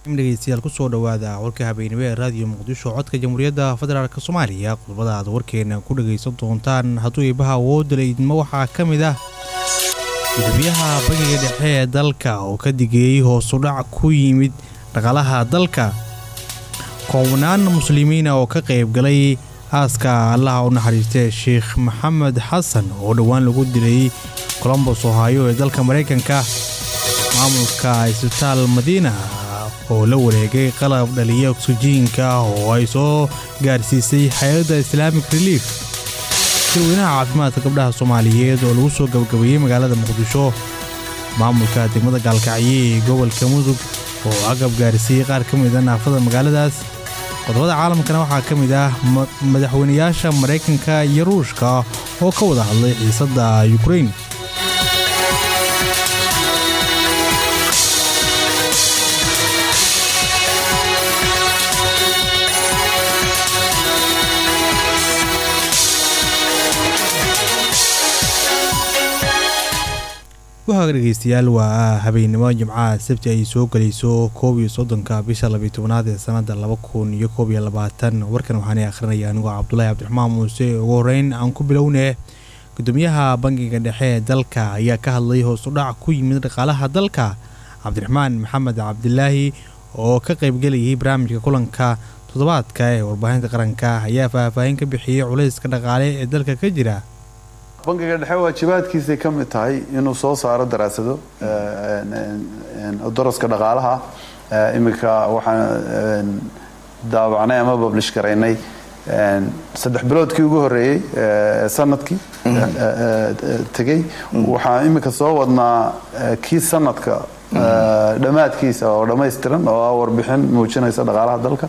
dhegeystayaal kusoo dhawaada warka habeenimo ee raadiyo muqdisho codka jamhuuriyadda federaalk soomaaliya qodobada aad warkeena ku dhagaysan doontaan hadduu iibaha awoodala idmo waxaa ka mid ah gudoomiyaha bangiga dhexe ee dalka oo ka digeeyey hoosudhac ku yimid dhaqaalaha dalka koobnaan muslimiina oo ka qaybgalay aaska allaha u naxariistee sheikh maxamed xasan oo dhowaan lagu dilay colombos ohaayo ee dalka maraykanka maamulka isbitaal madiina oo la wareegay qalab dhaliya oksijiinka oo ay soo gaarsiisay hay-adda islaamic relief sirweynaha caafimaadka gabdhaha soomaaliyeed oo lagu soo gabagabeeyey magaalada muqdisho maamulka degmada gaalkacyo ee gobolka mudug oo agab gaarsiiyey qaar ka mida naafada magaaladaas qodobada caalamkana waxaa ka mid ah madaxweynayaasha maraykanka iyo ruushka oo ka wada hadlay xiisadda yukrain wahaga dhegeystayaal waa habeennimo jimcaha sabti ay soo gelayso koob iyo soddonka bisha labiyo tobnaad ee sanada laba kun iyo koob iyo labaatan warkan waxaana akhrinaya anigoo cabdulaahi cabdiraxmaan muuse ugu horeyn aan ku bilownee gudoomiyaha bangiga dhexe ee dalka ayaa ka hadlay hoosudhac ku yimid dhaqaalaha dalka cabdiraxmaan maxamed cabdilaahi oo ka qaybgelayay barnaamijka kulanka toddobaadka ee warbaahinta qaranka ayaa faahfaahin ka bixiyey culayska dhaqaale ee dalka ka jira bangiga dhexe waajibaadkiisay ka mid tahay inuu soo saaro daraasado daraska dhaqaalaha iminka waxaan daabacnay ama bablish garaynay saddex biloodkii ugu horeeyey sanadkii tegey waxaan iminka soo wadnaa kii sanadka dhammaadkiisa oo dhammaystiran oo ah warbixin muujinaysa dhaqaalaha dalka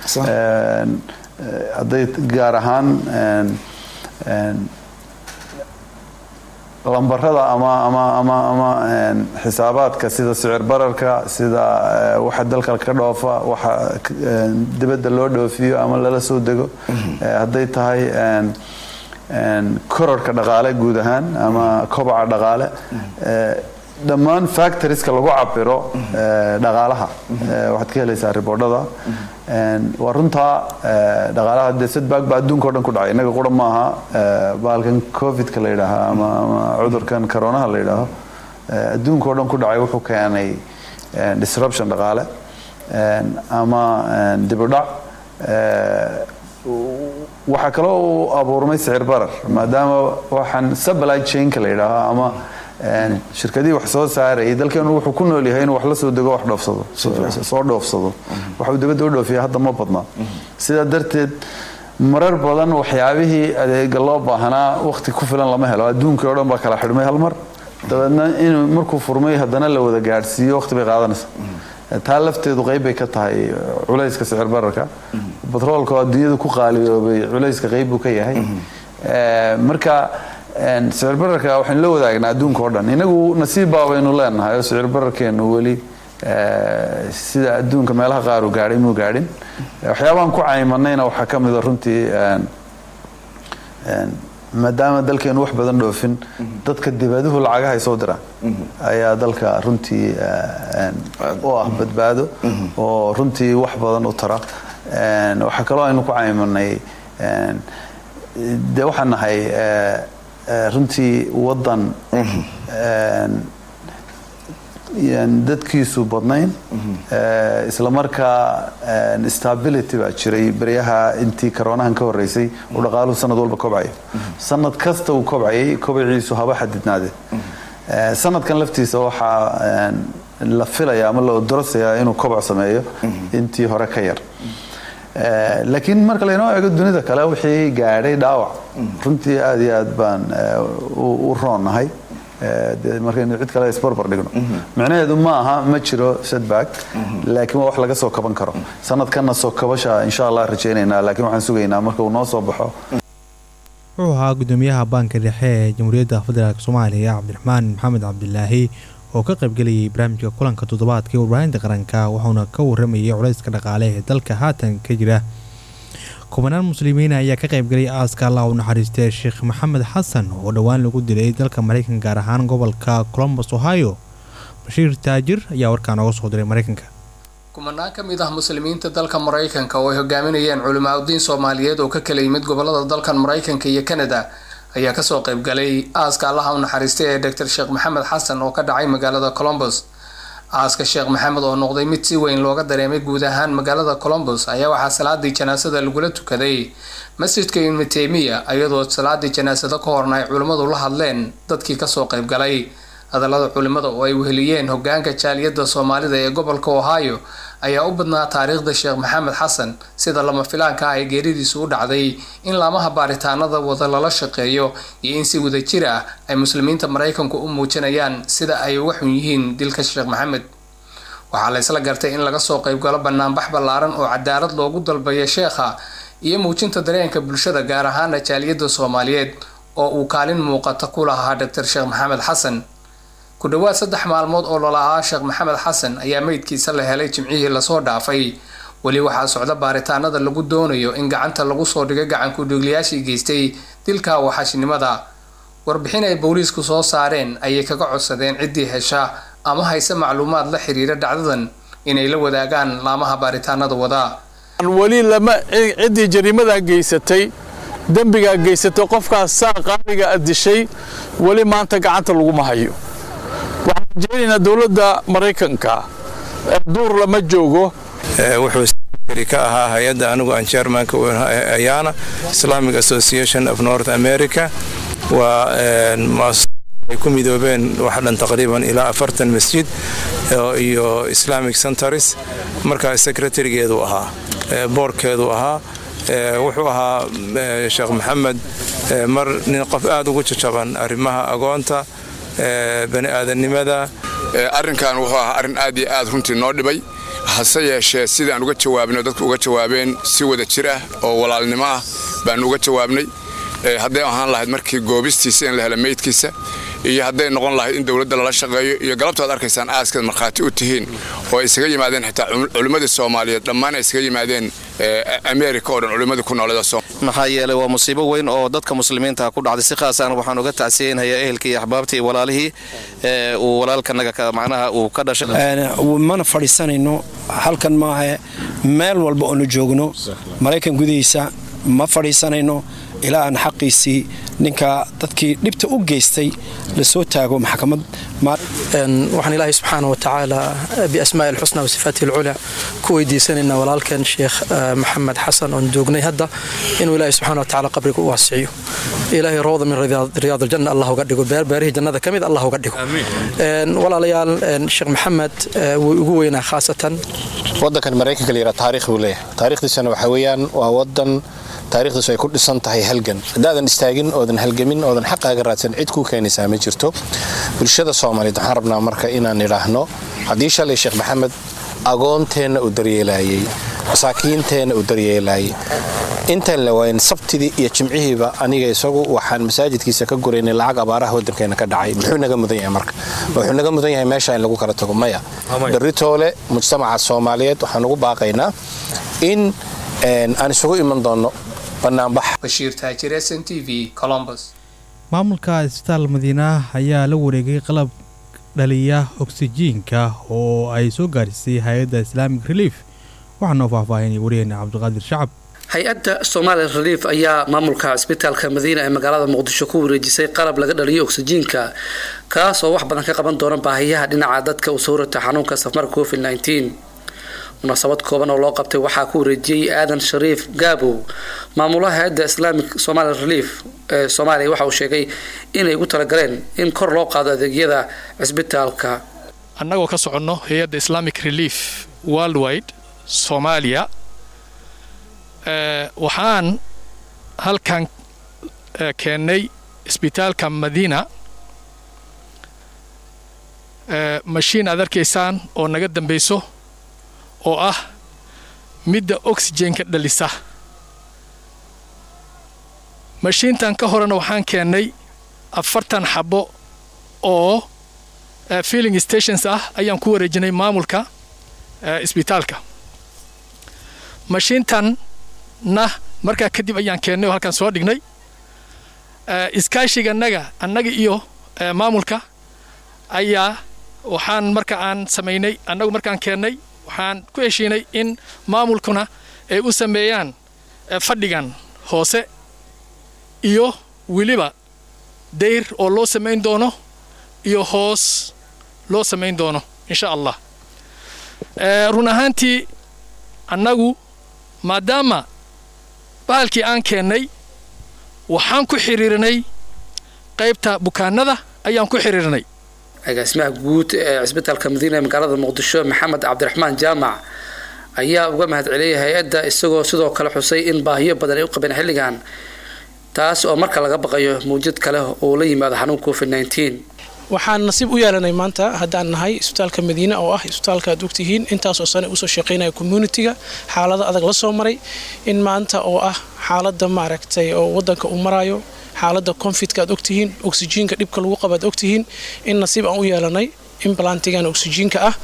hadday gaar ahaan lambarada ama ama ama ama xisaabaadka sida sicir bararka sida waxa dalka ka dhoofa waxa dibadda loo dhoofiyo ama lala soo dego hadday tahay kororka dhaqaale guud ahaan ama kobaca dhaqaale dhammaan factorieska lagu cabiro dhaqaalaha waxaad ka helaysaa riboodhada waa runtaa dhaqaalaha dee sadbaag baa adduunka o dhan ku dhacay innaga qura maaha baalkan covidka la yidhaaha ama ama cudurkan coronaha la yidhaaho adduunka o dhan ku dhacay wuxuu keenay disruption dhaqaale ama dibudhac waxaa kaloo uu abuurmay sicir barar maadaama waxaan supply chainka la yidhaaho ama shirkadihii wax soo saarayay dalkeenu wuxuu ku nool yahay inuu wax la soo dego wax dhoofsado soo dhoofsado waxuu dibadda u dhoofiya hadda ma badna sidaa darteed marar badan waxyaabihii adeega loo baahnaa wakhti ku filan lama helo adduunkii o dhan baa kala xidhmay hal mar dabeedna inuu markuu furmay haddana la wada gaadhsiiyo wakhti bay qaadanaysa taa lafteedu qayb bay ka tahay culayska sicir bararka batroolka oo adduunyada ku qaaliyoobay culayska qayb buu ka yahay marka sicir bararka waxaynu la wadaagnaa adduunka o dhan inagu nasiib baa baynu leenahay oo sicir bararkeenu weli sida adduunka meelaha qaar uu gaadhay muu gaadhin waxyaabahan ku caymanayna waxaa ka mida runtii maadaama dalkeenu wax badan dhoofin dadka dibaduhu lacagaha ay soo diraan ayaa dalka runtii u ah badbaado oo runtii wax badan u tara waxaa kaloo aynu ku caymanay dee waxaan nahay runtii waddan dadkiisu badnayn isla markaa stability baa jiray beryaha intii karoonahan ka horeysay uu dhaqaaluhu sanad walba kobcayo sanad kasta uu kobcayay kobaciisu haba xadidnaadee sanadkan laftiisa waxaa la filaya ama la odorosayaa inuu kobac sameeyo intii hore ka yar laakiin marka laynoo eego dunida kale wixii gaadhay dhaawac runtii aada iyo aad baan u roonnahay markaynu cid kale isbarbar dhigno micnaheedu ma aha ma jiro setback laakiin waa wax laga soo kaban karo sanadkanna soo kabasha insha allah rajaynaynaa laakiin waxaan sugaynaa marka uu noo soo baxo wuxuu ahaa gudoomiyaha baanka dhexe ee jamhuuriyadda federaalk soomaaliya cabdiraxmaan maxamed cabdilaahi oo ka qaybgelayay barnaamijka kulanka toddobaadka ee warbaahinta qaranka wuxuuna ka waramayay culayska dhaqaale ee dalka haatan ka jira kubanaan muslimiin ayaa ka qaybgalay aaska allah u naxariistee sheekh maxamed xasan oo dhowaan lagu dilay dalka maraykanka gaar ahaan gobolka colombos ohio bashiir taajir ayaa warkaa nooga soo diray maraykanka kumanaan ka mid ah muslimiinta dalka maraykanka oo ay hogaaminayeen culimaadudiin soomaaliyeed oo ka kala yimid gobolada dalkan maraykanka iyo kanada ayaa kasoo qaybgalay aaska allaha u naxariistay ee doctor sheekh maxamed xasan oo ka dhacay magaalada colombos aaska sheekh maxamed oo noqday mid si weyn looga dareemay guud ahaan magaalada colombos ayaa waxaa salaadii janaasada lagula tukaday masjidka ibnu teymiya iyadoo salaadii janaasado ka horna ay culimmadu la hadleen dadkii kasoo qaybgalay hadallada culimmada oo ay weheliyeen hogaanka jaaliyadda soomaalida ee gobolka ohio ayaa u badnaa taariikhda sheekh maxamed xasan sida lama filaanka ah ee geeridiisu u dhacday in laamaha baaritaanada wada lala shaqeeyo iyo in si wadajir ah ay muslimiinta maraykanku u muujinayaan sida ay uga xun yihiin dilka sheekh maxamed waxaa la ysla gartay in laga soo qaybgalo banaanbax ballaaran oo cadaalad loogu dalbayo sheekha iyo muujinta dareenka bulshada gaar ahaana jaaliyadda soomaaliyeed oo uu kaalin muuqata ku lahaa doctor sheekh maxamed xasan ku dhowaad saddex maalmood oo lola'aa sheekh maxamed xasan ayaa meydkiisa la helay jimcihii lasoo dhaafay weli waxaa socda baaritaanada lagu doonayo in gacanta lagu soo dhigay gacanku-dhigliyaashii geystay dilka waxashnimada warbixin ay booliisku soo saareen ayay kaga codsadeen ciddii hesha ama hayse macluumaad la xiriira dhacdadan inay la wadaagaan laamaha baaritaanada wada weli lama ciddii jariimadaa geysatay dembigaa geysatay qofkaas saa qaaliga a dishay weli maanta gacanta laguma hayo waxaan rajaynaynaa dowladda maraykanka duur lama joogo wuxuu sekretary ka ahaa hay-adda anigu aan chairmanka ayaana islamic association of north america waa ay ku midoobeen wax dhan taqriiban ilaa afartan masjid iyo islamic centers markaa secretarigeedu ahaa boorkeedu ahaa wuxuu ahaa sheekh maxamed mar nin qof aad ugu jajaban arrimaha agoonta bani aadannimada arrinkan wuxuu ahaa arrin aad iyo aad runtii noo dhibay hase yeeshee sidaan uga jawaabnay oo dadku uga jawaabeen si wada jir ah oo walaalnimo ah baanu uga jawaabnay hadday ahaan lahayd markii goobistiisa in la helo meydkiisa iyo hadday noqon lahayd in dowladda lala shaqeeyo iyo galabtaad arkaysaan aaskaad markhaati u tihiin oo ay isaga yimaadeen xitaa culimmadii soomaaliyeed dhammaan ay isaga yimaadeen america oo dhan culimmadii ku nooleeda maxaa yeelay waa musiibo weyn oo dadka muslimiinta ku dhacday si khaasaan waxaan uga tacsiyeynhayaa ehelkii iyo axbaabtii iyo walaalihii uu walaalkanaga macnaha uu ka dhashay mana fadhiisanayno halkan maaha meel walba oonu joogno maraykan gudihiisa ma fadhiisanayno ilaa aan xaqiisii ninka dadkii dhibta u geystay lasoo taago maxkamad waxaan ilaahay subxaana wa tacaala biasmaa'i alxusna wa sifaatihi alculaa ku weydiisanaynaa walaalkan sheekh maxamed xasan oon joognay hadda inuu ilaahay subxana wa tacaala qabriga u waasiciyo ilaahay rawda min riyaad aljanna allah uga dhigo beerbeerihii jannada ka mid allah uga dhigo walaalayaal sheekh maxamed wuu ugu weynaa khaasatan wadankan maraykanka la yidhaha taarikh buu leeyahay taarikhdiisana waxa weeyaan waa wadan taarikhdiisu ay ku dhisan tahay halgan haddaadan istaagin oodan halgamin oodan xaqaaga raadsan cid kuu keenaysaa ma jirto bulshada soomaaliyeed waxaan rabnaa marka inaan idhaahno haddii shalay sheekh maxamed agoonteenna uu daryeelaayey masaakiinteenna uu daryeelaayey intaan la waayin sabtidii iyo jimcihiiba aniga isagu waxaan masaajidkiisa ka guraynay lacag abaaraha waddankeena ka dhacay muxuu naga mudan yahay marka wuxuu naga mudan yahay meesha in lagu kala tago maya beritoole mujtamaca soomaaliyeed waxaan ugu baaqaynaa in aan isugu iman doonno bashiir taajire s n t v colombus maamulka isbitaal madiina ayaa la wareegay qalab dhaliya oksijiinka oo ay soo gaadhisay hay-adda islaamic relief waxaanoo faahfaahinay wariyeenna cabdiqaadir shacab hay-adda somaali relief ayaa maamulka cisbitaalka madiina ee magaalada muqdisho ku wareejisay qalab laga dhaliyo oksijiinka kaas oo wax badan ka qaban doona baahiyaha dhinaca dadka u soo rata xanuunka safmarka covid nteen munaasabad kooban oo loo qabtay waxaa ku wareejiyey aadan shariif gaabow maamulaha hay-adda islamic somaali relief ee soomaaliya waxa uu sheegay inay ugu talagaleen in kor loo qaado adeegyada cisbitaalka annagoo ka soconno hay-adda islamic relief worldwide soomaaliya waxaan halkan keennay isbitaalka madiina mashiin aad arkaysaan oo naga dambayso oo ah midda oxygenka dhalisa mashiintan ka horena waxaan keennay afartan xabo oo filling stations ah ayaan ku wareejinay maamulka isbitaalka mashiintanna markaa kadib ayaan keennay oo halkaan soo dhignay iskaashiga annaga annaga iyo maamulka ayaa waxaan marka aan samaynay annagu markaan keennay waxaan ku heshiinay in maamulkuna ay u sameeyaan fadhigan hoose iyo weliba dayr oo loo samayn doono iyo hoos loo samayn doono insha allah run ahaantii annagu maadaama bahalkii aan keennay waxaan ku xiriirinay qaybta bukaanada ayaan ku xiriirnay agaasimaha guud ee cisbitaalka madiina ee magaalada muqdisho maxamed cabdiraxmaan jaamac ayaa uga mahad celiyay hay-adda isagoo sidoo kale xusay in baahiyo badan ay u qabeen xilligan taas oo marka laga baqayo mawjad kale oo la yimaado xanuun covid waxaan nasiib u yeelanay maanta haddaan nahay isbitaalka madiine oo ah isbitaalka aad ogtihiin intaasoo sane usoo shaqaynaya communitiga xaalado adag la soo maray in maanta oo ah xaalada maaragtay oo wadanka uu marayo xaalada confidka aad ogtihiin oksijiinka dhibka lagu qaba aad ogtihiin in nasiib aan u yeelanay implantigan oksijiinka ah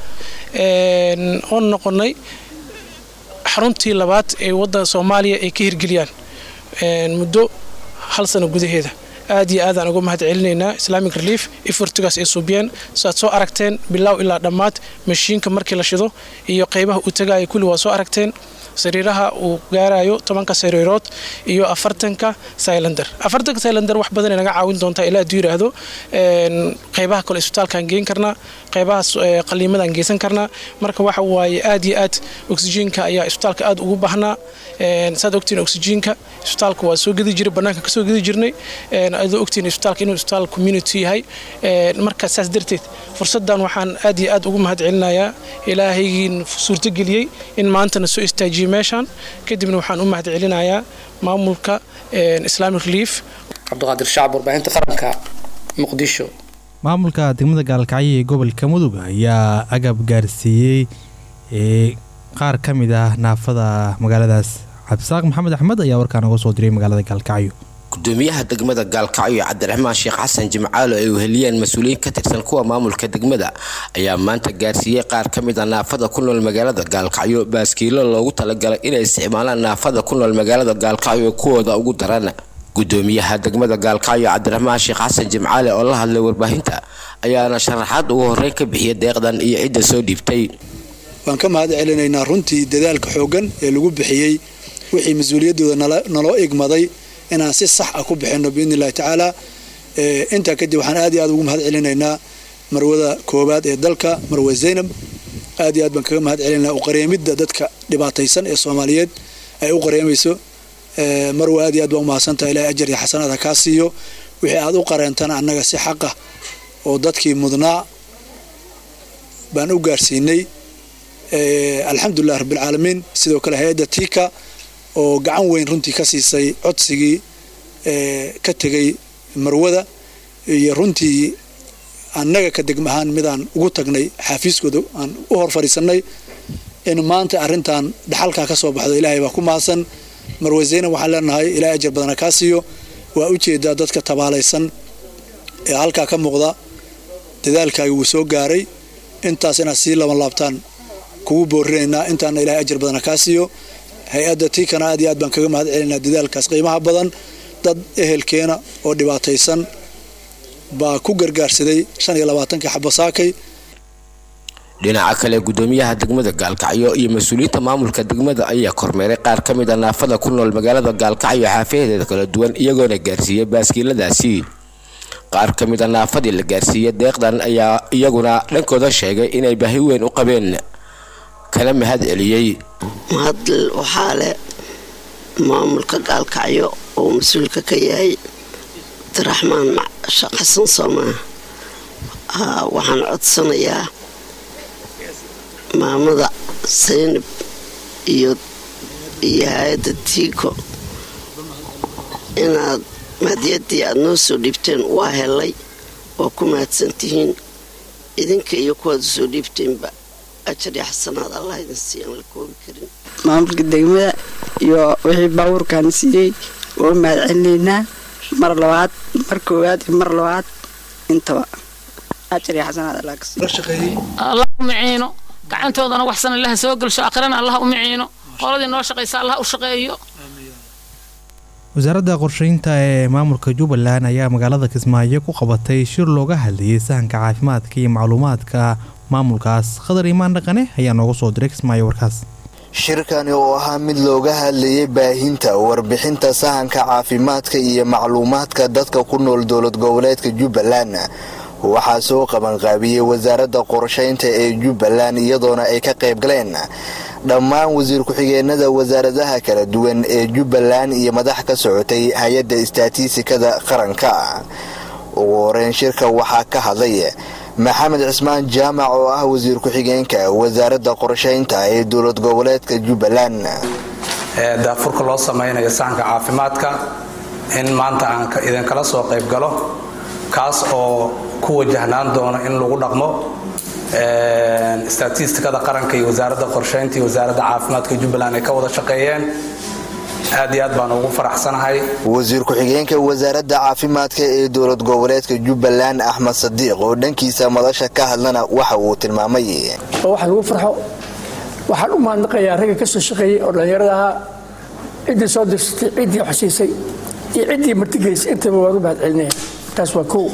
oon noqonay xaruntii labaad ee waddan soomaaliya ay ka hirgeliyaan muddo hal sano gudaheeda aad iyo aadaan uga mahad celinaynaa islamic relief effortigaas ay suubiyeen saaad soo aragteen bilow ilaa dhammaad mashiinka markii la shido iyo qaybaha uu tagaaya kulli waa soo aragteen sariiraha uu gaarayo tobanka sariirood iyo afartanka sylander afartanka sylander wax badan naga caawin doontaa ilaa hadduu yidhaahdo qaybaha kale isbitaalkaan geen karnaa qaybahaas qaliimadaan geysan karnaa marka waxa waaye aad iyo aad oksijiinka ayaa isbitaalka aad ugu baahnaa saad ogtiin oksijiinka isbitaalka waa soo gedi jiray bannaanka kasoo gedi jirnay adoo ogtiin isbitaalka inuu isbitaal community yahay marka saas darteed fursaddan waxaan aad iyo aad ugu mahad celinayaa ilaahaygiin suurtogeliyey in maantana soo istaajiyey meeshaan kadibna waxaan u mahad celinayaa maamulka islamic relief cabdiqaadir shacab warbaahinta qaranka muqdisho maamulka degmada gaalkacyo ee gobolka mudug ayaa agab gaarsiiyey ee qaar ka mid ah naafada magaaladaas cabdisaaq maxamed axmed ayaa warkaan uga soo diray magaalada gaalkacyo gudoomiyaha degmada gaalkacyo cabdiraxmaan sheekh xasan jimcaalo ay weheliyeen mas-uuliyiin ka tirsan kuwa maamulka degmada ayaa maanta gaarsiiyey qaar ka mid a naafada ku nool magaalada gaalkacyo baaskiilo loogu talagalay inay isticmaalaan naafada ku nool magaalada gaalkacyo kuwooda ugu daran gudoomiyaha degmada gaalkacyo cabdiraxmaan sheekh xasan jimcaale oo la hadlay warbaahinta ayaana sharaxaad ugu horreyn ka bixiyay deeqdan iyo cidda soo dhiibtay waan ka mahad celinaynaa runtii dadaalka xooggan ee lagu bixiyey wixii mas-uuliyaddooda naloo igmaday inaan si sax ah ku bixinno biidni illahi tacaala intaa kadib waxaan aad iyo aad ugu mahad celinaynaa marwada koowaad ee dalka marwe zaynab aad iyo aad baan kaga mahad celinaynaa uqareemidda dadka dhibaataysan ee soomaaliyeed ay u qareemayso marwe aad iyo aad baan umahadsantaha ilahay ajar iyo xasanaad ha kaa siiyo wixii aad u qareentana annaga si xaqah oo dadkii mudnaa baan u gaarsiinay alxamdulilah rabbilcaalamiin sidoo kale hay-adda tika oo gacan weyn runtii ka siisay codsigii ka tegay marwada iyo runtii annaga ka degma ahaan midaan ugu tagnay xaafiiskooda aan u hor fadhiisanay in maanta arrintan dhaxalkaa ka soo baxdo ilaahay baa ku mahadsan marwe zaynab waxaan leenahay ilaahay ajar badana kaa siiyo waa ujeedaa dadka tabaalaysan ee halkaa ka muuqda dadaalkaagi wuu soo gaaray intaas inaad sii laban laabtaan kugu boorinaynaa intaana ilaahay ajar badana kaa siiyo hay-adda tiikana aad iyo aad baan kaga mahad celinaa dadaalkaas qiimaha badan dad ehelkeena oo dhibaataysan baa ku gargaarsaday shan iyo labaatankii xabasaakay dhinaca kale gudoomiyaha degmada gaalkacyo iyo mas-uuliyiinta maamulka degmada ayaa kormeeray qaar ka mid a naafada ku nool magaalada gaalkacyo xaafayadeeda kala duwan iyagoona gaarsiiyey baaskiiladaasi qaar ka mid a naafadii la gaarsiiyey deeqdan ayaa iyaguna dhankooda sheegay inay baahi weyn u qabeen kana mahad celiyey mahad waxaa leh maamulka gaalkacyo oo mas-uulka ka yahay abdiraxmaan xasan soomaa waxaan codsanayaa maamada saynab iyo iyo hay-adda tiiko inaad mahadiyadii aada noo soo dhiibteen waa helay waa ku mahadsantihiin idinka iyo kuwaad usoo dhiibteenba ajar iyo xasanaad allah idin siiyaan la koobi karin maamulka degmada iyo wixii baabuurkaan siiyey waa mahad celinaynaa mar labaad mar koowaad iyo mar labaad intaba ajar iyo xasanaad allah ka siiyo allah u maciino gacantoodana waxsan allaha soo gelsho aakhirana allah u maciino qoladii noo shaqaysa allah u shaqeeyo wasaaradda qorsheynta ee maamulka jubbaland ayaa magaalada kismaayo ku qabatay shir looga hadlayay sahanka caafimaadka iyo macluumaadka maamulkaas khadar imaan dhaqane ayaa nooga soo diray kismaayo warkaas shirkani oo ahaa mid looga hadlayay baahinta warbixinta sahanka caafimaadka iyo macluumaadka dadka ku nool dowlad goboleedka jubbaland waxaa soo qabanqaabiyey wasaaradda qorsheynta ee jubbaland iyadoona ay ka qayb galeen dhammaan wasiir ku-xigeenada wasaaradaha kala duwan ee jubbaland iyo madax ka socotay hay-adda istatiistikada qaranka ugu horeyn shirka waxaa ka hadlay maxamed cismaan jaamac oo ah wasiir ku-xigeenka wasaaradda qorsheynta ee dowlad goboleedka jubbaland daafurka loo samaynayo sahanka caafimaadka in maanta aan idinkala soo qayb galo kaas oo ku wajahnaan doono in lagu dhaqmo statistikada qaranka iyo wasaaradda qorsheynta iyo wasaaradda caafimaadka jubbaland ay ka wada shaqeeyeen aad iyo aad baan ugu faraxsanahay wasiir ku-xigeenka wasaaradda caafimaadka ee dowlad goboleedka jubbaland axmed sadiiq oo dhankiisa madasha ka hadlana waxa uu tilmaamay wax lagu farxo waxaan u mahadnaqayaa ragga ka soo shaqeeyey oo dhallinyarada ahaa ciddii soo dirsatay ciddii xosiisay iyo ciddii martigelisay intaba waan u mahadcelinaya taas waa kow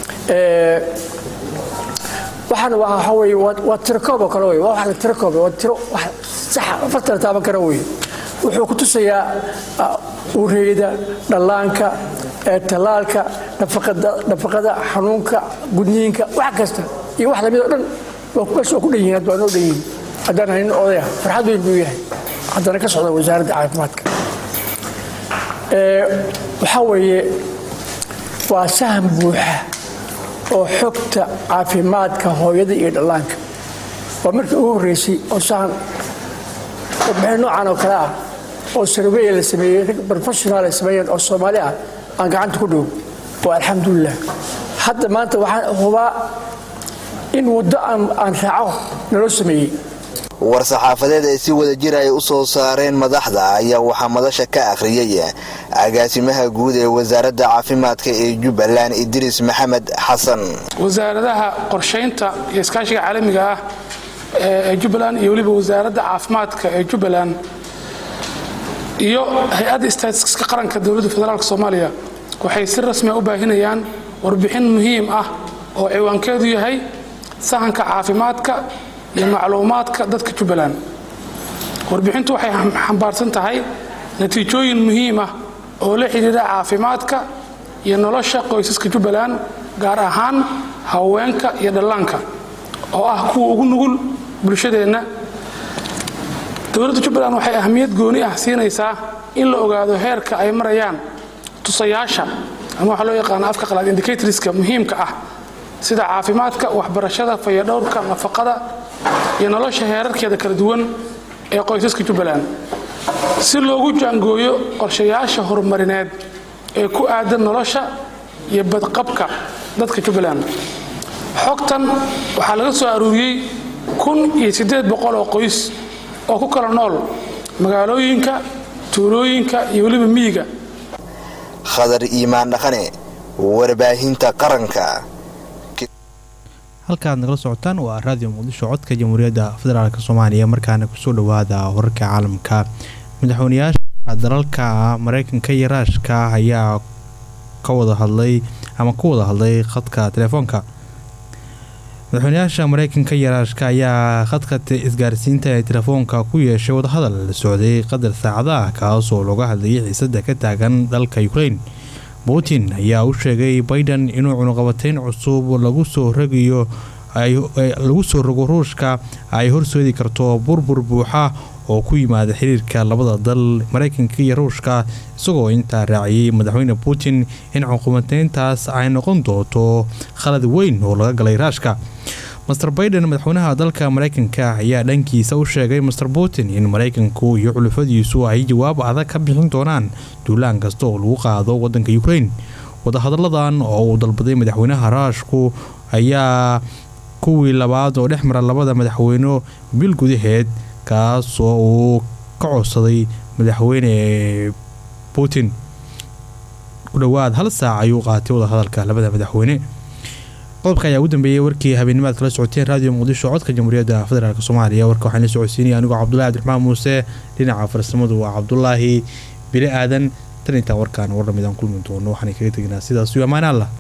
waxaan waxa weye waa tirakoob oo kale wey waa wax la tirakoob waa tiro wax saxa afartan taaban kara wey wuxuu ku tusayaa ureeyada dhallaanka tallaalka nafaqada xanuunka gudniinka wax kasta iyo wax lamid oo dhan meesha waa ku dhan yihin hadda waa noo dhan yihin haddaan haynin odaya farxad weyn buu yahay haddana ka socda wasaaradda caafimaadka waxaa weeye waa sahan buuxa oo xogta caafimaadka hooyada iyo dhallaanka waa markii ugu horreysay oo sahan warbixin noocan oo kale ah oo sarweya la sameeyey rag professional ay sameeyeen oo soomaali ah aan gacanta ku dhow waa alxamdulilah hadda maanta waxaan hubaa in waddo aan raaco naloo sameeyey war-saxaafadeed ay si wada jir ay u soo saareen madaxda ayaa waxaa madasha ka akhriyay agaasimaha guud ee wasaaradda caafimaadka ee jubbaland idriis maxamed xasan wasaaradaha qorshaynta iyo iskaashiga caalamiga ah ee jubbaland iyo weliba wasaaradda caafimaadka ee jubbaland iyo hay-adda staatiska qaranka dowladda federaalk soomaaliya waxay si rasmia u baahinayaan warbixin muhiim ah oo ciwaankeedu yahay sahanka caafimaadka iyo macluumaadka dadka jubbaland warbixintu waxay xambaarsan tahay natiijooyin muhiim ah oo la xidhiidha caafimaadka iyo nolosha qoysaska jubbaland gaar ahaan haweenka iyo dhallaanka oo ah kuwa ugu nugul bulshadeenna dowladda jubbaland waxay ahmiyad gooni ah siinaysaa in la ogaado heerka ay marayaan tusayaasha ama waxaa loo yaqaana afka qalaad indicatorska muhiimka ah sida caafimaadka waxbarashada fayadhowrka nafaqada iyo nolosha heerarkeeda kala duwan ee qoysaska jubbaland si loogu jaangooyo qorshayaasha horumarineed ee ku aadan nolosha iyo badqabka dadka jubbaland xogtan waxaa laga soo aruuriyey kun iyo siddeed boqol oo qoys oo ku kala nool magaalooyinka tuulooyinka iyo weliba miyiga khadar iimaan dhaqane warbaahinta qaranka halkaaad nagala socotaan waa raadiyo muqdisho codka jamhuuriyadda federaalk soomaaliya markaana kusoo dhowaada wararka caalamka madaxweyneyaasha dalalka mareykanka iyo raashka ayaa ka wada hadlay ama ku wada hadlay khadka telefoonka madaxweyneyaasha mareykanka iyo raashka ayaa khadka isgaarsiinta ee telefoonka ku yeeshay wadahadal la socday qadar saacada ah kaasoo looga hadlayay xiisada ka taagan dalka ukraine putin ayaa u sheegay biden inuu cunuqabateyn cusub lagu soo rogayo lagu soo rogo ruushka ay horseedi karto burbur buuxa oo ku yimaada xiriirka labada dal mareykanka iyo ruushka isagoo intaa raaciyey madaxweyne putin in cunuqabateyntaas ay noqon doonto khalad weyn oo laga galay raashka master baiden madaxweynaha dalka mareykanka ayaa dhankiisa u sheegay master putin in mareykanku iyo xulufadiisu ay jawaab adag ka bixin doonaan duulaan kasta oo lagu qaado wadanka ukraine wadahadalladan oo uu dalbaday madaxweynaha raashku ayaa kuwii labaad oo dhex mara labada madaxweyne bil gudaheed kaas oo uu ka codsaday madaxweyne putin ku dhowaad hal saac ayuu qaatay wadahadalka labada madaxweyne qodobka ayaa ugu dambeeyey warkii habeennimaad kala socoteen raadiyo muqdisho codka jamhuuriyadda federaalk soomaaliya warka waxaan la socodsiinaya anigoo cabdulahi cabdiraxmaan muuse dhinaca farsamadu waa cabdulaahi bili aadan tan intaa warkaan warramidaan kulmi doono waxaan kaga teginaa sidaas iyo ammaan allah